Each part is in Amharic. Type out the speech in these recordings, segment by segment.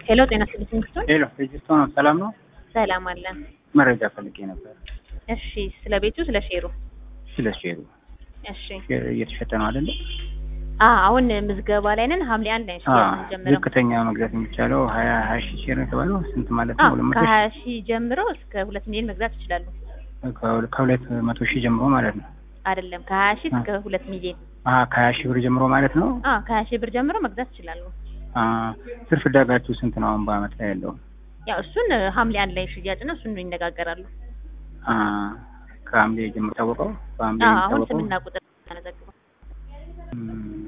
ሄሎ ጤና ስልክ ንግስቶን ሄሎ ሬጅስቶ ነው። ሰላም ነው። ሰላም አለን። መረጃ ፈልጌ ነበር እሺ ስለ ቤቱ ስለ ሼሩ ስለ ሼሩ። እሺ ሼር እየተሸጠ ነው አይደለ? አ አሁን ምዝገባ ላይ ነን። ሐምሌ አንድ ላይ አዎ። ነው ጀምረው ዝቅተኛ መግዛት የሚቻለው ሀያ ሀያ ሺህ ሼር ነው የተባለው ስንት ማለት አ ነው? ሁለት መቶ ከሀያ ሺህ ጀምሮ እስከ ሁለት ሚሊዮን መግዛት ይችላሉ። ሺህ ከሁለ- ከሁለት መቶ ሺህ ጀምሮ ማለት ነው። አይደለም ከሀያ ሺህ እስከ ሁለት ሚሊዮን አ ከሀያ ሺህ ብር ጀምሮ ማለት ነው። አ ከሀያ ሺህ ብር ጀምሮ መግዛት ይችላሉ። አ ትርፍ ዳጋችሁ ስንት ነው አሁን በአመት ላይ ያለው? ያው እሱን ሐምሌ አንድ ላይ ሽያጭ ነው። እሱን ይነጋገራሉ። አ ከሐምሌ ጀምሮ ታወቀው በሐምሌ አ አሁን የሚታወቀው ስምና ቁጥር ተነዘግበው እም፣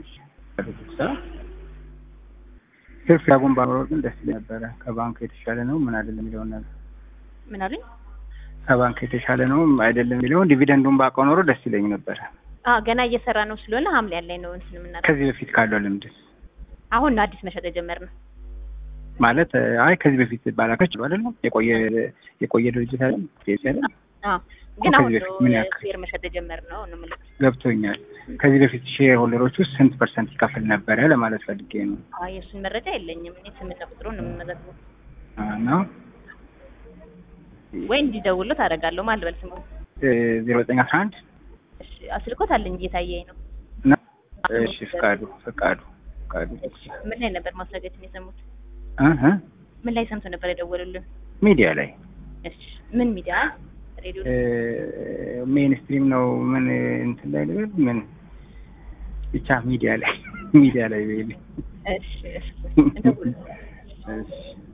ትርፍ ዳጉን ባኖረው ግን ደስ ይለኝ ነበረ። ከባንክ የተሻለ ነው ምን አይደለም የሚለውን ነገር ምን አሉኝ? ከባንክ የተሻለ ነው አይደለም የሚለውን ዲቪደንዱን ባውቀው ኖሮ ደስ ይለኝ ነበረ። አ ገና እየሰራ ነው ስለሆነ ሐምሌ አንድ ላይ ነው እንትን የምናደርገው። ከዚህ በፊት ካለው ልምድስ አሁን አዲስ መሸጥ የጀመርነው ማለት አይ ከዚህ በፊት ባላከች አይደለም የቆየ የቆየ ድርጅት አይደለም ፔሲ አይደለም አ ግን ከዚህ አሁን በፊት ነው ምን ያክል? ሼር መሸጥ የጀመርነው ነው የምልህ። ገብቶኛል። ከዚህ በፊት ሼር ሆልደሮች ውስጥ ስንት ፐርሰንት ይከፍል ነበረ ለማለት ፈልጌ ነው። አይ የእሱን መረጃ የለኝም። እኔ ስምና ቁጥሩን ነው የምመዘግበው። እና ወይ እንዲደውሉት አደርጋለሁ። ማን ልበል ስሙ? ዜሮ ዘጠኝ አስራ አንድ እሺ አስልኮት አለኝ እየታየኝ ነው። እና እሺ ፍቃዱ ፍቃዱ ፍቃዱ እሺ ምን ላይ ነበር ማስረጃችን የሰሙት? እህ ምን ላይ ሰምቶ ነበር የደወሉልን? ሚዲያ ላይ እሺ ምን ሚዲያ? ሬዲዮ? ሜን ስትሪም ነው ምን እንትን ላይ ልበል ምን ብቻ ሚዲያ ላይ ሚዲያ ላይ በይልኝ። እሺ እሺ እንደውል እሺ